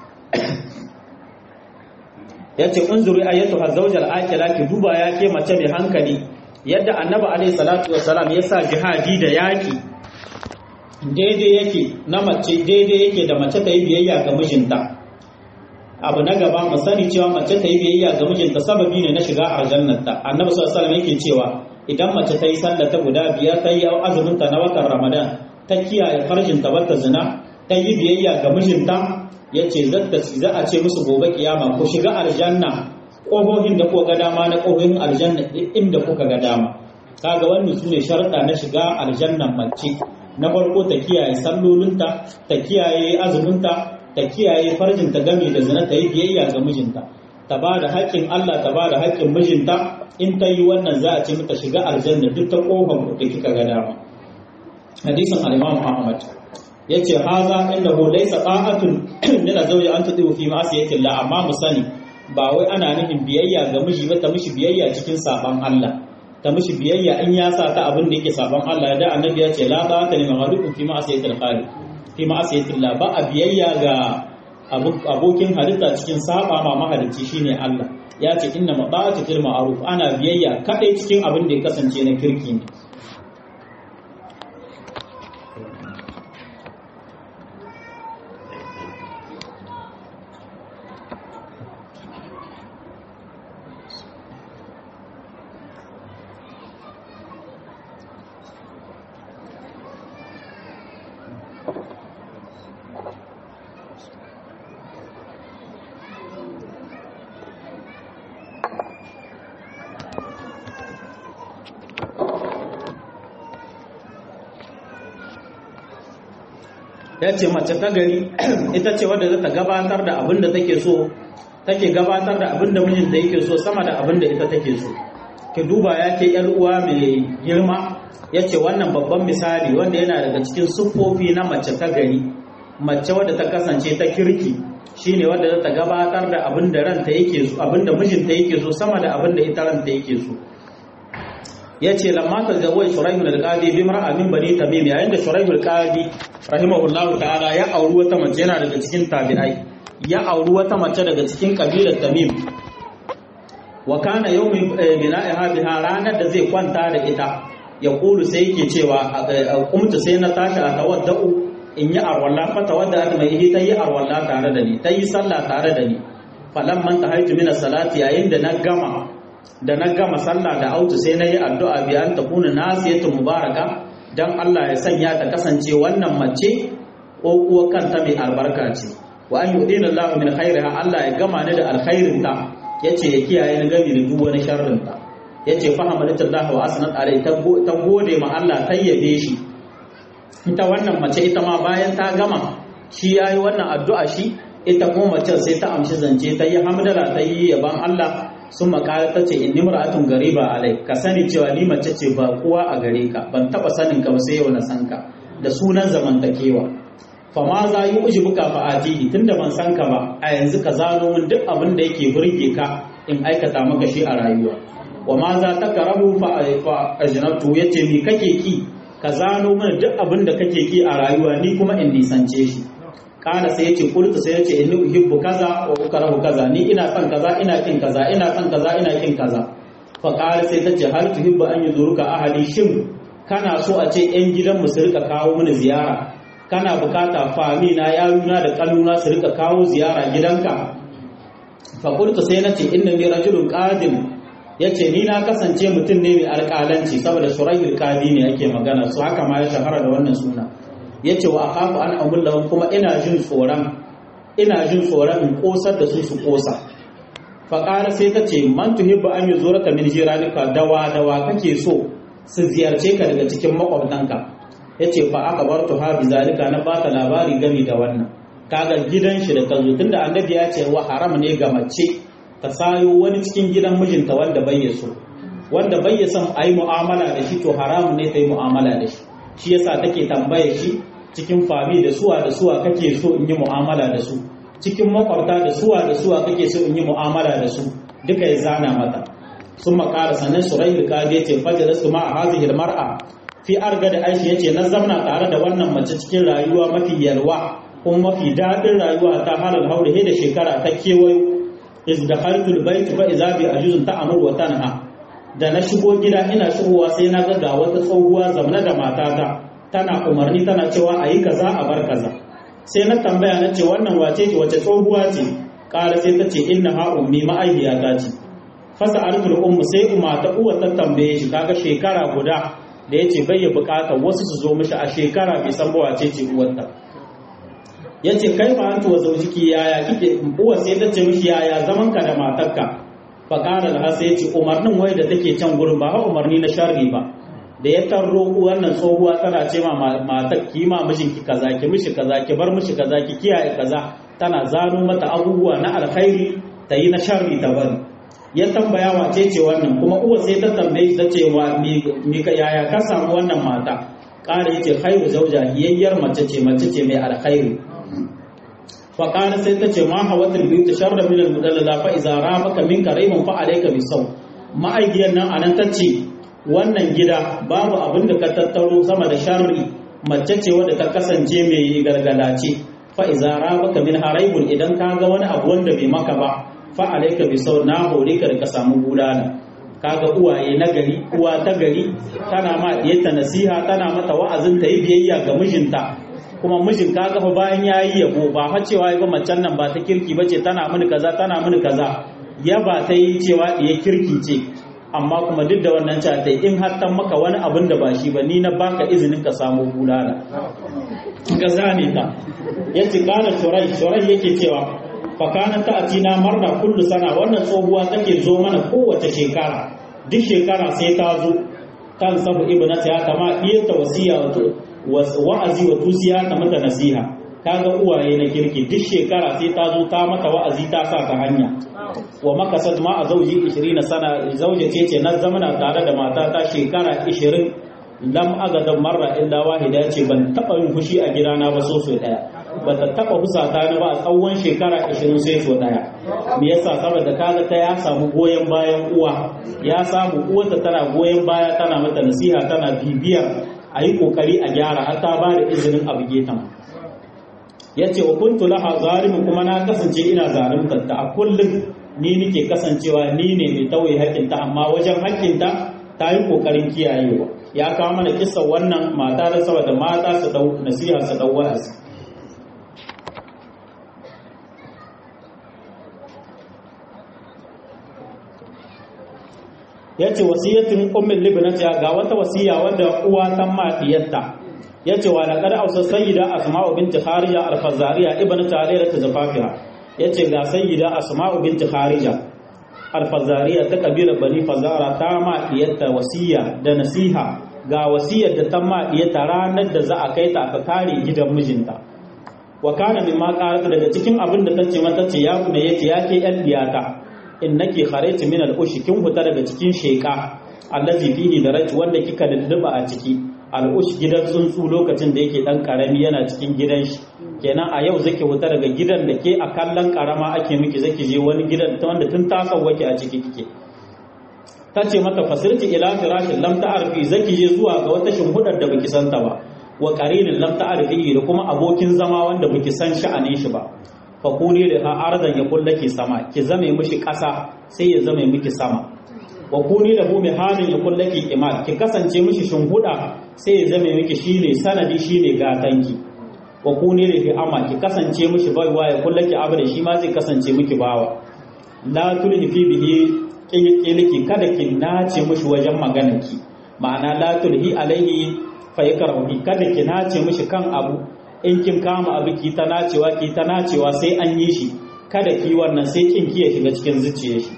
ya ce unzuri ayyatu hazawjal akila ki duba ya ke mace mai hankali yadda annabi alaihi salatu wassalam ya sa jihadi da yaki daidai yake na mace daidai yake da mace ta yi biyayya ga mijinta abu na gaba mu sani cewa mace ta yi biyayya ga mijinta sababi ne na shiga aljannarta annabi sallallahu alaihi yake cewa idan mace ta yi sallah ta guda biyar ta yi azumin ta na watan ramadan ta kiyaye farjin ta bata zina ta yi biyayya ga mijinta yace zata za a ce musu gobe kiyama ku shiga aljanna ƙohohin da kuka ga dama na ƙohohin aljanna inda kuka ga dama kaga wannan sune sharuɗa na shiga aljannan mace na farko ta kiyaye sallolinta ta kiyaye azuminta ta kiyaye farjinta game da zina ta yi biyayya ga mijinta ta ba da haƙƙin Allah ta ba da haƙƙin mijinta in ta yi wannan za a ce mata shiga aljanna duk ta ƙofar da kika ga dama hadisin al-Imam Ahmad yace haza innahu laysa ta'atun min zawji an tudu fi ma'siyati Allah amma mu sani ba wai ana nufin biyayya ga miji ba ta mishi biyayya cikin saban Allah ta mishi biyayya in ya sa ta abin da yake saban Allah da annabi ya ce la ta ta ne mahalukum fi ma'asiyatil khaliq fi ma'asiyatil la ba a biyayya ga abokin halitta cikin saba ma mahalicci shine Allah ya ce inna mata'atu fil ma'ruf ana biyayya kadai cikin abin da ya kasance na kirki ne ya ce mace ta gari ita ce wadda za ta gabatar da abin da take so take gabatar da abin da mijinta yake so sama da abin da ita take so ki duba ya ke yar uwa mai girma ya ce wannan babban misali wanda yana daga cikin siffofi na mace ta gari mace wadda ta kasance ta kirki shine wadda za ta gabatar da abin da ranta yake so abin da mijinta yake so sama da abin da ita ranta yake so ya ce lamma ta zawai shuraihul alqadi bi mar'a min bani tamim yayin da shuraihul alqadi rahimahullahu ta'ala ya auri wata mace yana daga cikin tabi'ai ya auri wata mace daga cikin kabilar tamim wa kana yawmi bina'iha biha ranar da zai kwanta da ita ya kulu sai yake cewa kumtu sai na tashi a tawadda'u in yi arwalla fa tawadda ta mai ta yi arwalla tare da ni ta yi sallah tare da ni falamman tahaitu min salati yayin da na gama da na gama sallah da autu sai na yi addu'a biyan ta kuna nasiyatu mubaraka don Allah ya sanya ta kasance wannan mace ko kuwa kanta mai albarka ce wa an yi Allah min khairiha Allah ya gama ni da alkhairin ta yace ya kiyaye ni gami da duk wani sharrin ta yace fa hamdulillah wa asnat alai ta gode ma Allah ta yabe shi ita wannan mace ita ma bayan ta gama shi yayi wannan addu'a shi ita kuma mace sai ta amshi zance ta yi hamdala ta yi yaban Allah sun makara ta ce inni mar'atun gariba alai ka sani cewa ni mace ce ba kowa a gare ka ban taba sanin ka ba sai yau na san ka da sunan zamantakewa fa ma za yi uji buka fa atihi tunda ban san ka ba a yanzu ka zano min duk abin da yake burge ka in aikata maka shi a rayuwa wa ma za ta karabu fa ajnatu yace mi kake ki ka zano min duk abin da kake ki a rayuwa ni kuma in nisance shi kana sai yace kultu sai yace inni uhibbu kaza wa ukrahu kaza ni ina son kaza ina kin kaza ina son kaza ina kin kaza fa qala sai tace hal tuhibbu an yuzuruka ahli shin kana so a ce yan gidan mu su rika kawo mini ziyara kana bukata fami na yaruna da kaluna su rika kawo ziyara gidanka fa kultu sai nace inna ni rajulun qadim yace ni na kasance mutum ne mai alƙalanci saboda shurahil qadi ne ake magana su haka ma ya shahara da wannan suna ya ce wa akhafu an amullahum kuma ina jin tsoron ina jin tsoron in kosar da su su kosa fa qala sai ta ce man tuhibbu an yuzuraka min jiranika dawa dawa kake so su ziyarce ka daga cikin makwabtanka yace fa aka bar ha bi zalika na baka labari gami da wannan kaga gidan shi da ta zo tunda annabi ya ce wa haram ne ga mace ta sayo wani cikin gidan mijinta wanda bai so wanda bai son a yi mu'amala da shi to haramun ne ta yi mu'amala da shi shi yasa take tambaye shi cikin fami da suwa da suwa kake so in yi mu'amala da su cikin makwabta da suwa da suwa kake so in yi mu'amala da su duka ya zana mata sun makara sannan surayil kadi yace fajar su ma a hazihil mar'a fi arga da aishi yace na zamna tare da wannan mace cikin rayuwa mafi yalwa kuma mafi daɗin rayuwa ta halal haure da shekara ta kewayo iz dakhaltul bayt fa idza bi ajuzun ta'mur wa tanha da na shigo gida ina shigowa sai na ga wata tsohuwa zamana da matata tana umarni tana cewa a yi kaza a bar kaza sai na tambaya na ce wannan wace ce wace tsohuwa ce ƙara sai ta ce inna ha ummi ma'aihiyata ce fasa arkul ummu sai umma ta uwa ta tambaye shi kaga shekara guda da yace bai ya bukata wasu su zo mishi a shekara bai san ba wace ce uwarta yace kai fa antu wa zaujiki yaya kike uwa sai ta ce mishi yaya zaman ka da matarka fa qala laha sai ce umarnin wai da take can gurin ba umarni na sharri ba da ya tarro wannan tsohuwa tana ce ma matar ki ma mijinki kaza ki mishi kaza ki bar mishi kaza ki kiyaye kaza tana zano mata abubuwa na alkhairi ta yi na sharri ta bari ya tambaya wace ce wannan kuma uwa sai ta tambaye ta ce wa mi ka yaya ka samu wannan mata ƙara yace khairu zauja hiyayyar mace ce mace ce mai alkhairi fa ƙara sai ta ce ma hawatul bi tasharra min al-mudallala fa idza ramaka minka rayman fa alayka bi saw ma'aikiyar nan anan ta ce wannan gida babu abin da ka tattaro sama da sharri mace ce wadda ta kasance mai gargadace fa iza rabaka min haraibun idan ka ga wani abu wanda bai maka ba fa alayka bi sau na hore ka ka samu bulala kaga uwaye na gari uwa ta gari tana ma diyarta nasiha tana mata wa'azin ta yi biyayya ga mijinta kuma mijin kaga fa bayan yayi yabo ba fa cewa ba macen nan ba ta kirki bace tana mini kaza tana mini kaza ya ba ta yi cewa diya kirki ce amma kuma duk da wannan cewa ta in har tan maka wani abin da ba shi ba ni na baka izinin ka samu bulala ga zane ta yace kana shurai shurai yake cewa fakana ta atina marna kullu sana wannan tsohuwa take zo mana kowace shekara duk shekara sai ta zo kan sabu ibnata ya kama iya ta wasiya wa'azi wa tusiya ta mata nasiha kaga uwaye na kirki duk shekara sai ta zo ta mata wa'azi ta sa ta hanya wa makasad ma a zauji 20 sana zauje ce ce na zamana tare da mata ta shekara 20 lam agada marra illa wahida ce ban taba yin fushi a gidana ba so so daya ba ta taba husata ni ba a tsawon shekara 20 sai so daya me yasa saboda kaga ta ya samu goyen bayan uwa ya samu uwarta tana goyen baya tana mata nasiha tana bibiyar a yi kokari a gyara har ta ba da izinin abu getan ya ce wa kuntu laha zalimin kuma na kasance ina zalimtar ta a kullum ni nike kasancewa ni ne mai tauye haƙƙinta amma wajen haƙƙinta ta yi ƙoƙarin kiyayewa ya kawo mana kisa wannan mata da saboda mata su dau nasiha su dau wa'azi ya ce wasiyatin ummin libnata ga wata wasiya wanda uwa ta ma diyarta ya ce wa laqad ausa sayyida asma'u binti kharija al-fazariya ibn tarira ta zafafiha ya ce ga sayyida asma'u binti kharija al-fazariya ta kabilar bani fazara ta ma diyarta wasiya da nasiha ga wasiyar da ta ma diyarta ranar da za a kai ta aka kare gidan mijinta wa kana mimma qalat daga cikin abin da tace mata ce ya kuma yace ya ke yan diyata innaki kharajti min al-ushi kin huta daga cikin sheka allazi fihi daraj wanda kika dudduba a ciki al-ush gidan tsuntsu lokacin da yake dan karami yana cikin gidan shi kenan a yau zaki huta daga gidan da ke a kallon karama ake miki zaki je wani gidan ta wanda tun ta wake a ciki kike ta ce mata fasirti ila firashin lam ta'arfi zaki je zuwa ga wata shimhudar da baki santa ba wa qarinin lam ta'arfi da kuma abokin zama wanda baki san sha'anin shi ba fakuni da ha arzan ya kullake sama ki zame mishi ƙasa sai ya zame miki sama wa kuni da hu halin ya kullake imal ki kasance mishi shimhuda sai ya zame miki shine sanadi shine gatanki wa kuni da fi ama ki kasance mishi baiwa ya kullake abu da shi ma zai kasance miki bawa la tulhi fi bihi kiliki kada ki nace mishi wajen maganarki ma'ana la tulhi alaihi fa yakrahu kada ki nace mishi kan abu in kin kama abu ki ta nacewa ki ta nacewa sai an yi shi kada ki wannan sai kin ki ya shiga cikin zuciyar shi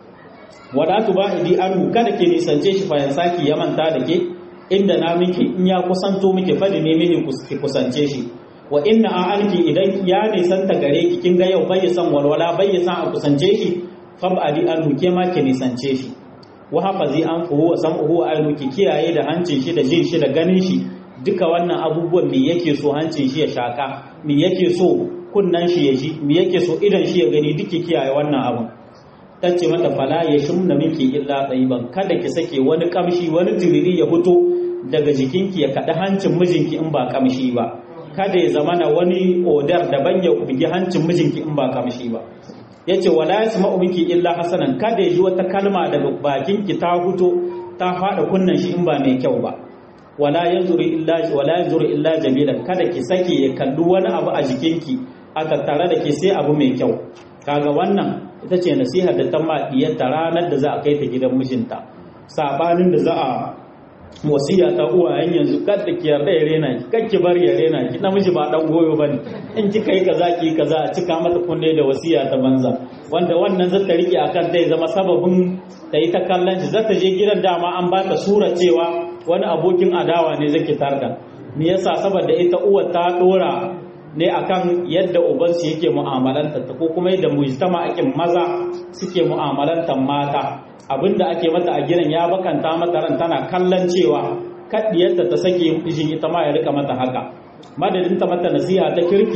wadatu ba idi anhu kada ki nisance shi fa saki ya manta da ke inda na miki in ya kusanto miki fadi ne mini ki kusance shi wa inna a alki idan ya nisanta gare ki kin ga yau bai san walwala bai san a kusance shi fab'adi anhu ke ma ki nisance shi wa hafazi an fuhu wa sam'uhu wa ki kiyaye da hancin shi da jin shi da ganin shi duka wannan abubuwan me yake so hancin shi ya shaka me yake so kunnan shi ya ji me yake so idan shi ya gani duka kiyaye wannan abun tace mata fala ya shumna miki illa tsayiban kada ki sake wani kamshi wani tiriri ya fito daga jikinki ya kada hancin mijinki in ba kamshi ba kada ya zamana wani odar daban ya bugi hancin mijinki in ba kamshi ba yace wala yasma'u minki illa hasanan kada ya ji wata kalma daga bakinki ta fito ta fada kunnan shi in ba mai kyau ba wala yanzuru illa wala yanzuru illa jamilan kada ki sake ya kalli wani abu a jikinki a tattare da ke sai abu mai kyau kaga wannan ita ce nasiha da ta ma diyarta ranar da za a kai ta gidan mijinta sabanin da za a wasiya ta uwayen yanzu kada ki yarda ya rena ki kar ki bar ya rena ki namiji ba dan goyo bane in ki kai kaza ki kaza a cika mata kunne da wasiya ta banza wanda wannan zata rike akan ta zama sababin ta yi ta kallon shi zata je gidan dama an ba ta sura cewa wani abokin adawa ne zaki tarda me yasa saboda ita uwar ta dora ne akan yadda ubansu yake mu'amalanta ta ko kuma yadda mujtama akin maza suke mu'amalantar mata abinda ake mata a gidan ya bakanta mata ran tana kallon cewa kaddiyarta ta sake mijin ita ma ya rika mata haka madadin ta mata nasiha ta kirki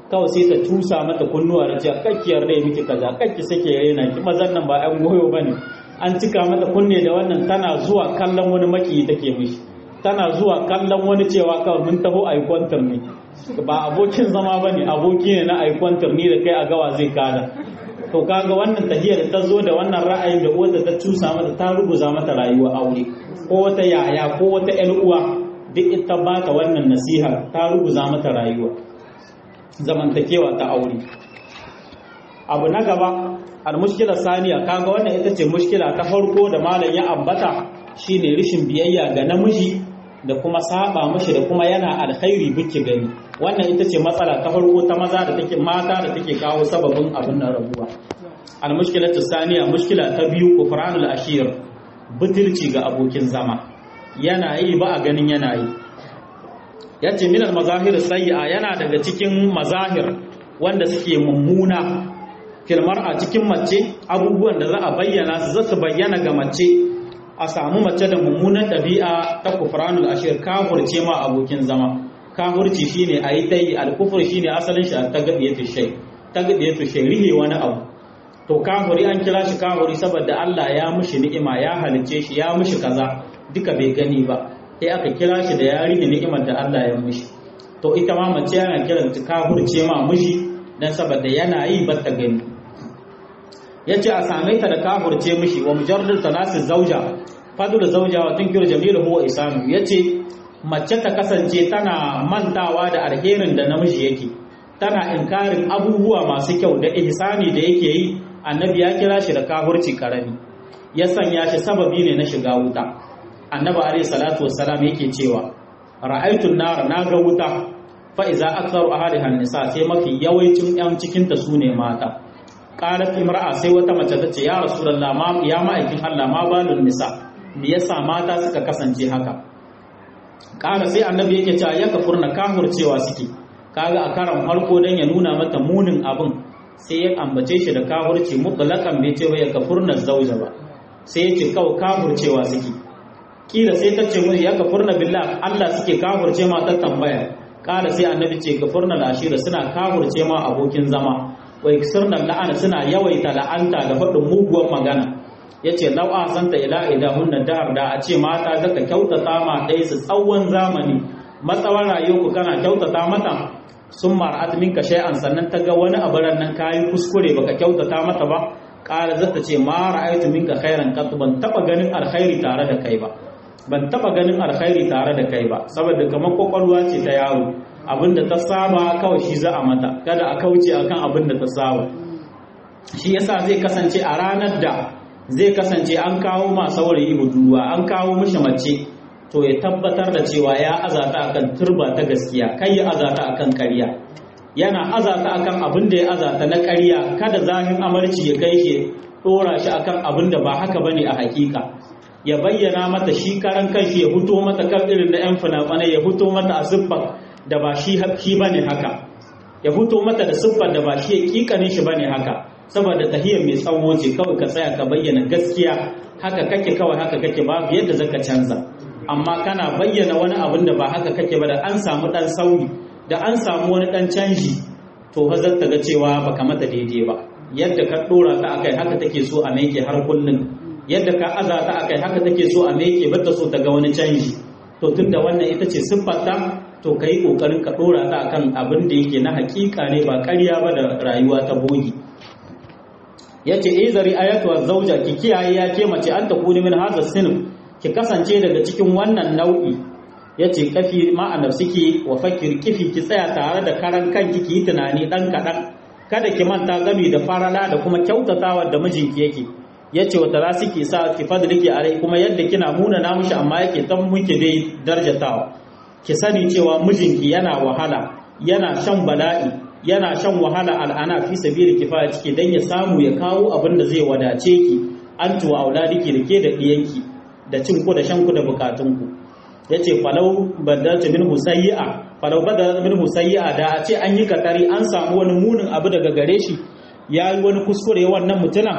kawai sai ta tusa mata kunnuwa da cewa kakkiyar rai miki kaza kakki sake raina ki mazan nan ba ɗan goyo bane an cika mata kunne da wannan tana zuwa kallon wani maki take mishi tana zuwa kallon wani cewa kawai mun taho a kwantar ne ba abokin zama bane aboki ne na a kwantar ni da kai a gawa zai kada to kaga wannan tahiyar ta zo da wannan ra'ayin da uwarta ta cusa mata ta ruguza mata rayuwa aure ko wata yaya ko wata ƴan uwa duk ita ba ta wannan nasiha ta ruguza mata rayuwa zamantakewa ta aure abu na gaba al-mushkila saniya kaga wannan ita ce mushkila ta farko da malam ya ambata shine rishin biyayya ga namiji da kuma saba mashi da kuma yana alkhairi buki gani wannan ita ce matsala ta farko ta maza da take mata da take kawo sababin abin nan rabuwa al-mushkilatu saniya mushkila ta biyu kufranul ashir butulci ga abokin zama yana yi ba a ganin yana yi yace min al-mazahir sayyi'a yana daga cikin mazahir wanda suke mummuna filmar a cikin mace abubuwan da za a bayyana su za su bayyana ga mace a samu mace da mummunan ɗabi'a ta kufranul ashir kafurce ma abokin zama kafurci shine a yi dai alkufur shine asalin shi ta gaɗiye shai ta gaɗiye shai rihe wani abu to kafuri an kira shi kafuri saboda Allah ya mushi ni'ima ya halicce shi ya mushi kaza duka bai gani ba sai aka kira shi da ya rike ni'imar da Allah ya mushi to ita ma mace yana kiranta kafurce ma mushi dan saboda yana yi ba ta gani ya ce a same ta da kafurce mishi wa mujarrar talasin zauja fadul zauja wa tunkiru jamilu huwa isanu ya ce mace ta kasance tana mantawa da alherin da namiji yake tana inkarin abubuwa masu kyau da ihsani da yake yi annabi ya kira shi da kafurci karami ya sanya shi sababi ne na shiga wuta annabi alayhi salatu wassalam yake cewa ra'aytun nar na ga wuta fa iza aktharu ahliha nisa sai mafi yawancin yan cikin ta sune mata qalat imra'a sai wata mace ta ce ya rasulullah ma ya ma'aikin Allah ma balun nisa me yasa mata suka kasance haka qala sai annabi yake cewa ya kafurna kahurcewa suke kaga a karan farko dan ya nuna mata munin abin sai ya ambace shi da kahurci mutlaqan bai ce ya kafurna zauja ba sai ya ce kawai kahurcewa suke kila sai ta ce musu ya kafurna billah Allah suke kahurce ma ta tambaya kala sai annabi ce kafurna lashira suna kahurce ma abokin zama wa iksirna la'ana suna yawaita la'anta da faɗin muguwar magana yace law ahsanta ila idahunna dahar da a ce mata zaka kyautata ma dai su tsawon zamani matsawar rayuwarku kana kyautata mata sun mar'at minka shay'an sannan ta ga wani abaran nan kayi kuskure baka kyautata mata ba kala zata ce ma ra'aytu minka khairan qat ban taba ganin alkhairi tare da kai ba ban taba ganin alkhairi tare da kai ba saboda kamar kwakwalwa ce ta yaro abinda ta saba kawai shi za a mata kada a kauce akan abin da ta saba shi yasa zai kasance a ranar da zai kasance an kawo ma saurayi budurwa an kawo mishi mace to ya tabbatar da cewa ya azata akan turba ta gaskiya kai ya azata akan ƙarya yana azata akan abin da ya azata na ƙarya kada zahin amarci ya kai shi dora shi akan abin da ba haka bane a hakika ya bayyana mata shi karan kanshi ya fito mata kan irin na 'yan fina-finai ya fito mata a siffar da ba shi shi bane haka ya fito mata da siffar da ba shi ya kikanin shi bane haka saboda tahiyar mai tsawo ce kawai ka tsaya ka bayyana gaskiya haka kake kawai haka kake babu yadda zaka canza amma kana bayyana wani abin da ba haka kake ba da an samu dan sauyi da an samu wani dan canji to fa zaka ga cewa baka mata daidai ba yadda ka dora ta akai haka take so a meke har kullun yadda ka aza ta akai haka take so a meke bata so ta ga wani canji to tunda wannan ita ce siffarta to kai kokarin ka dora ta akan abin da yake na hakika ne ba ƙarya ba da rayuwa ta bogi yace izari ayatu zauja ki kiyaye ya ke mace an takuni min hadha sinf ki kasance daga cikin wannan nau'i yace kafi ma nafsiki wa fakir kifi ki tsaya tare da karan kanki ki yi tunani dan kadan kada ki manta gami da farala da kuma kyautatawa da mijinki yake yace wata za ki sa ki fadliki alai kuma yadda kina muna na mushi amma yake tan muke dai darjatawa ki sani cewa mijinki yana wahala yana shan bala'i yana shan wahala al'ana fi sabili kifaya ciki dan ya samu ya kawo abin da zai wadace ki an tuwa auladiki da ke da diyanki da cin ku da shan ku da bukatun ku yace falau badalta min husayya falau badalta min husayya da a ce an yi katari an samu wani munin abu daga gare shi ya yi wani kuskure wannan mutuna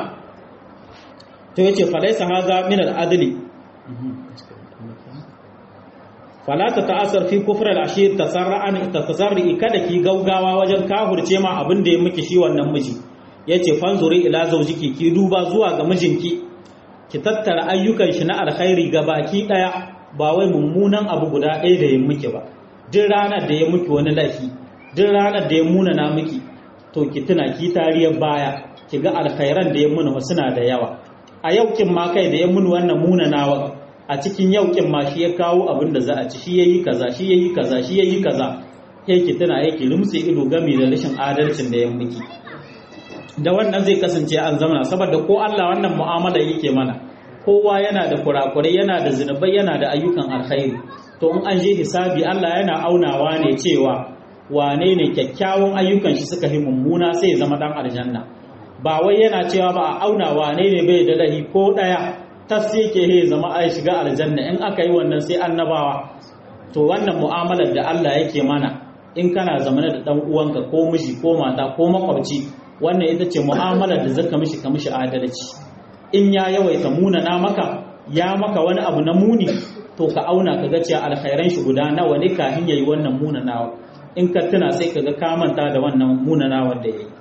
to yace falaisa haza min al-adli fala ta ta'asar fi kufr al-ashir tasarra'an tasarri kada ki gaugawa wajen kahurce ma abin da ya miki shi wannan miji yace fanzuri ila zawjiki ki duba zuwa ga mijinki ki tattara ayyukan shi na alkhairi ga baki daya ba wai mummunan abu guda ɗaya da ya miki ba duk ranar da ya miki wani laifi duk ranar da ya munana miki to ki tuna ki tariyar baya ki ga alkhairan da ya muni suna da yawa a yaukin ma kai da ya muni wannan munanawa a cikin yaukin ma shi ya kawo abin da za a ci shi yayi kaza shi yayi kaza shi yayi kaza kai ki tuna yake lumtse ido gami da rashin adalcin da ya miki da wannan zai kasance an zamana saboda ko Allah wannan mu'amala yake mana kowa yana da kurakurai yana da zinubai yana da ayyukan alkhairi to in an je hisabi Allah yana aunawa ne cewa wane ne kyakkyawan ayyukan shi suka yi mummuna sai ya zama dan aljanna ba wai yana cewa ba a auna wane ne bai da lahi ko daya tas yake he zama ai shiga aljanna in aka yi wannan sai annabawa to wannan mu'amalar da Allah yake mana in kana zamana da dan uwanka ko miji ko mata ko makwabci wannan ita ce mu'amalar da zaka mishi ka mishi adalci in ya yawaita muna na maka ya maka wani abu na muni to ka auna ka ga cewa alkhairan shi guda nawa ne kafin yayi wannan muna nawa in ka tuna sai ka ga ka manta da wannan muna nawa da yayi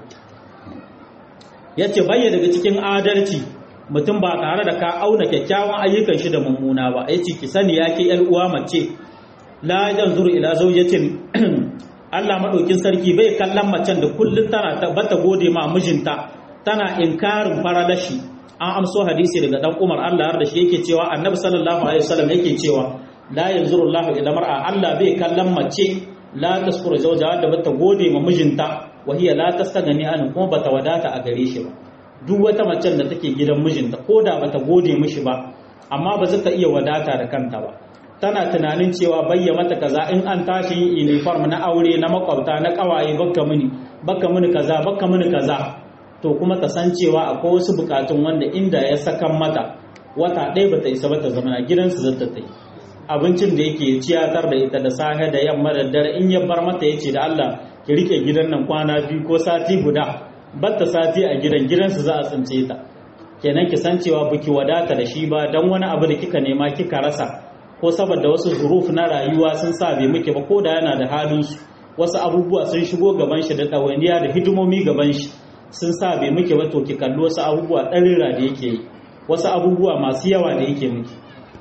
yace bayya daga cikin adalci mutum ba tare da ka auna kyakkyawan ayyukan shi da mummuna ba yace ki sani yake yar uwa mace la yanzuru ila zawjatin Allah maɗaukin sarki bai kallon macen da kullum tana bata gode ma mijinta tana inkarin faralashi an amso hadisi daga dan Umar Allah da shi yake cewa Annabi sallallahu alaihi wasallam yake cewa la yanzuru Allah ila mar'a Allah bai kallon mace la taskuru zawjaha da bata gode ma mijinta wa hiya la tastagani an kuma bata wadata a gare shi ba duk wata macen da take gidan mijinta ko da bata gode mishi ba amma ba za ta iya wadata da kanta ba tana tunanin cewa bayya mata kaza in an tashi yin uniform na aure na makwabta na kawaye bakka mini bakka mini kaza bakka mini kaza to kuma ta san cewa akwai wasu bukatun wanda inda ya sakan mata wata ɗaya bata isa bata zama na gidansu zata ta yi abincin da yake ciyatar da ita da safe da yamma da dare in ya bar mata yace da Allah ki rike gidan nan kwana biyu ko sati guda batta sati a gidan gidansu za a tsince ta kenan ki san cewa biki wadata da shi ba dan wani abu da kika nema kika rasa ko saboda wasu zuruf na rayuwa sun sa bai muke ba ko da yana da halin su wasu abubuwa sun shigo gaban shi da ɗawainiya da hidimomi gaban shi sun sa bai muke ba to ki kalli wasu abubuwa ɗarira da yake yi wasu abubuwa masu yawa da yake miki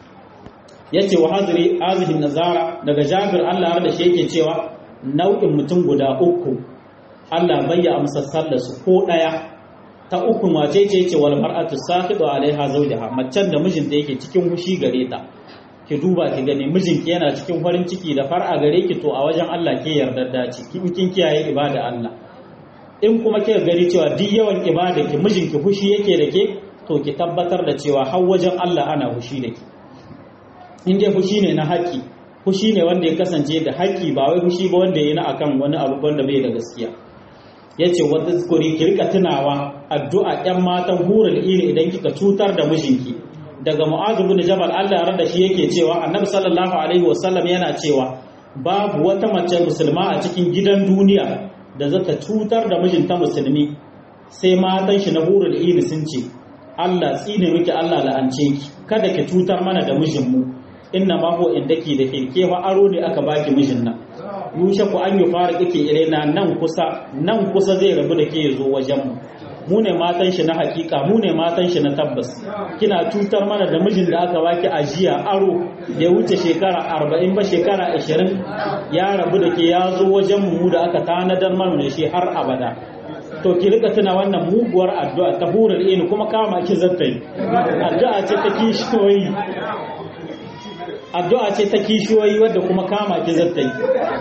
yace wa hazri azihin nazara daga jabir Allah har da shi yake cewa nau'in mutum guda uku Allah bai ya amsa sallar su ko ɗaya ta uku mace ce ce wal mar'atu saqidu alaiha zawjaha macen da mijinta yake cikin hushi gare ta ki duba ki gani mijinki yana cikin farin ciki da far'a gare ki to a wajen Allah ke yarda da ci kin kin kiyaye ibada Allah in kuma kika gari cewa duk yawan ibada ki mijinki fushi yake da ke to ki tabbatar da cewa har wajen Allah ana fushi da ki in dai fushi ne na haƙi fushi ne wanda ya kasance da haƙi ba wai fushi ba wanda ya na akan wani abu wanda bai da gaskiya yace wata zikuri ki rika tunawa addu'a ƴan matan hurul ini idan kika cutar da mijinki daga mu'azu bin jabal Allah ya da shi yake cewa annabi sallallahu alaihi wasallam yana cewa babu wata mace musulma a cikin gidan duniya da zata cutar da mijinta musulmi sai matan shi na hurul ini sun ce Allah tsine miki Allah la'ance ki kada ki cutar mana da mijinmu inna ma huwa indaki da ke ke fa aro ne aka baki mijin nan yushe ku an yi fara kike irena nan kusa nan kusa zai rabu da ke zo wajen mu mu ne matan shi na hakika mu ne matan shi na tabbas kina cutar mana da mijin da aka baki ajiya aro da ya wuce shekara arba'in ba shekara ashirin ya rabu da ke ya zo wajen mu da aka tanadar mana da shi har abada to ki rika tuna wannan muguwar addu'a ta hurar ini kuma kama ki zattai addu'a ce ta kishiyoyi addu'a ce ta kishiyoyi wadda kuma kama ki zattai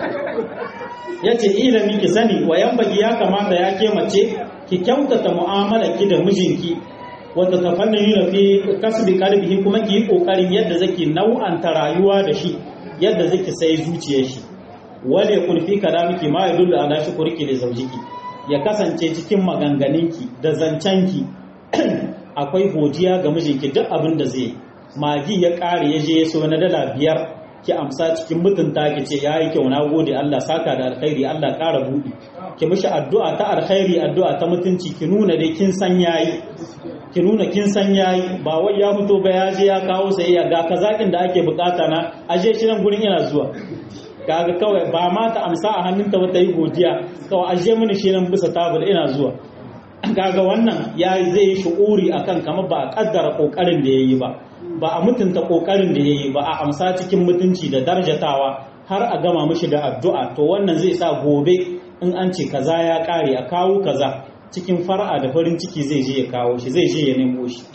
yace ilimi ki sani wayan bagi ya kamata ya ke mace ki kyautata mu'amala ki da mijinki wata tafannin yi fi kasbi kalbihi kuma ki yi kokarin yadda zaki nau'anta rayuwa da shi yadda zaki sai zuciyar shi wale kun fi kalamiki ma yadullu ala shukriki li zawjiki ya kasance cikin maganganunki da zancenki akwai godiya ga mijinki duk abin da zai magi ya ƙare ya je ya so na dala biyar ki amsa cikin mutunta ki ce ya yi kyau na gode Allah saka da alkhairi Allah ƙara buɗi ki mishi addu'a ta alkhairi addu'a ta mutunci ki nuna dai kin san yayi ki ki nuna kin san yayi ba wai ya fito ba ya je ya kawo sayayya ga kazakin da ake bukata na aje shi nan gurin yana zuwa kaga kawai ba ma ta amsa a hannunta ba ta yi godiya kawai aje mini shi nan bisa tabul ina zuwa kaga wannan ya zai yi shu'uri akan kamar ba a kaddara kokarin da yayi ba ba a mutunta kokarin da yayi ba a amsa cikin mutunci da darjatawa har a gama mishi da addu'a to wannan zai sa gobe in an ce kaza ya kare a kawo kaza cikin fara'a da farin ciki zai je ya kawo shi zai je ya nemo shi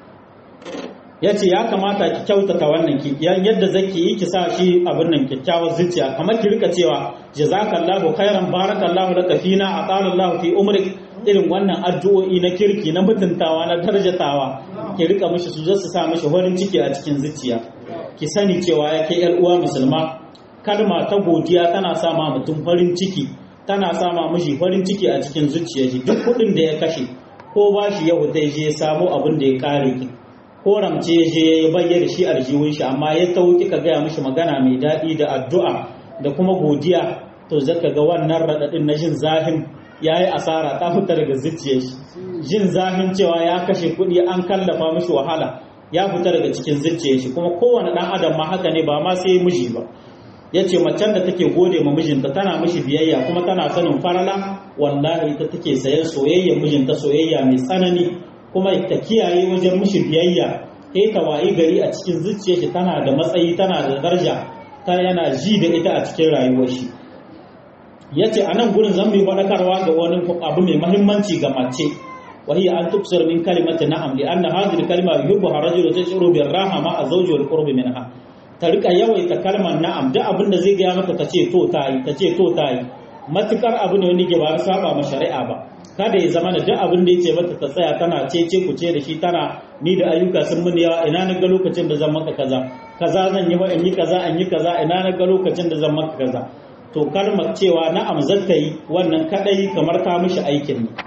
ya ce ya kamata ki kyautata wannan ki yadda zaki yi ki sa shi abin nan kyakkyawar zuciya kamar ki rika cewa jazakallahu khairan barakallahu laka fina atalallahu fi umrik irin wannan addu'o'i na kirki na mutuntawa na darjatawa ki rika mishi su su sa mishi farin ciki a cikin zuciya ki sani cewa yake yar uwa musulma kalma ta godiya tana sa ma mutum farin ciki tana sa ma miji farin ciki a cikin zuciya shi duk kuɗin da ya kashe ko ba shi yau dai je samu abin da ya kare ki ko ramce ya je ya bayyana shi aljihun shi amma ya tauki ka gaya mishi magana mai daɗi da addu'a da kuma godiya to zaka ga wannan raɗaɗin na jin zafin ya yi asara ta fita daga zuciyar shi jin zafin cewa ya kashe kuɗi an kallafa mishi wahala ya fita daga cikin zuciyar shi kuma kowane ɗan adam ma haka ne ba ma sai miji ba ya ce macen da take gode ma mijinta tana mishi biyayya kuma tana sanin farala wallahi ita take sayan soyayyar mijinta soyayya mai tsanani kuma ta kiyaye wajen mishi biyayya sai ta wayi gari a cikin zuciyar shi tana da matsayi tana da daraja ta yana ji da ita a cikin rayuwar shi ya ce a nan gurin zan mai faɗakarwa ga wani abu mai mahimmanci ga mace wahi an tuksir min kalimati na'am li anna hadhihi kalima yuhibbu rajulu tashuru bir raha ma azawji wal qurbi minha ta rika yawaita kalmar na'am duk abin da zai gaya maka ta ce to ta yi ta ce to ta yi matukar abu ne wanda ke ba saba ma shari'a ba kada ya zama da duk abin da yace mata ta tsaya tana cece ku ce da shi tana ni da ayyuka sun mun yawa ina na ga lokacin da zan maka kaza kaza zan yi wa in yi kaza in yi kaza ina na ga lokacin da zan maka kaza to kalmar cewa na'am zata yi wannan kadai kamar ta mishi aikin ne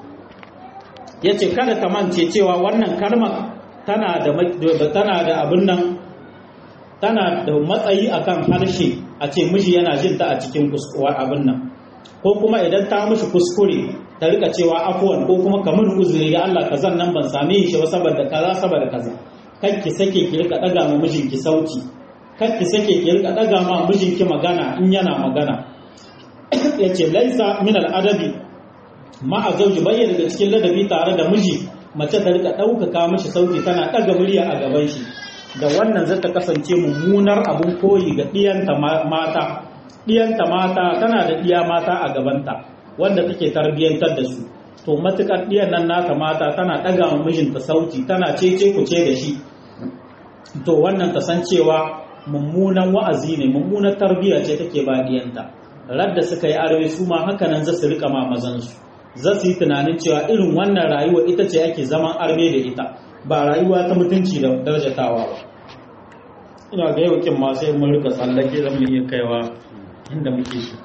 yace kada ta mance cewa wannan kalmar tana da tana da abin nan tana da matsayi akan harshe a ce miji yana jin ta a cikin kuskuwar abin nan ko kuma idan ta mishi kuskure ta rika cewa afuwan ko kuma kamar uzuri ya Allah kazan nan ban same shi ba saboda kaza saboda kaza kan ki sake ki rika daga ma mijinki sauti kan ki sake ki rika daga ma mijinki magana in yana magana yace laisa min al-adabi ma a zauji bayyana daga cikin ladabi tare da miji mace ta rika ɗaukaka mishi sauti tana ɗaga murya a gaban shi da wannan zai ta kasance mummunar abun koyi ga ɗiyanta mata ɗiyanta mata tana da ɗiya mata a gabanta wanda take tarbiyyantar da su to matukar ɗiyan nan nata mata tana ɗaga wa mijinta sauti tana cece ku ce da shi to wannan ta san cewa mummunan wa'azi ne mummunar tarbiyya ce take ba ɗiyanta radda suka yi arewa su ma haka nan za su rika ma mazansu za su yi tunanin cewa irin wannan rayuwa ita ce ake zaman arme da ita ba rayuwa ta mutunci da darajatawa ba ina ga yau kin ma sai mun rika tsallake zan mu iya kaiwa inda muke shi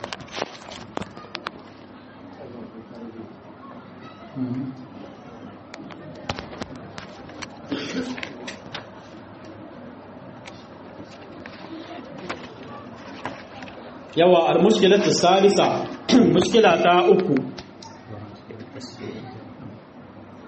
yawa al-mushkilatu salisa mushkila ta uku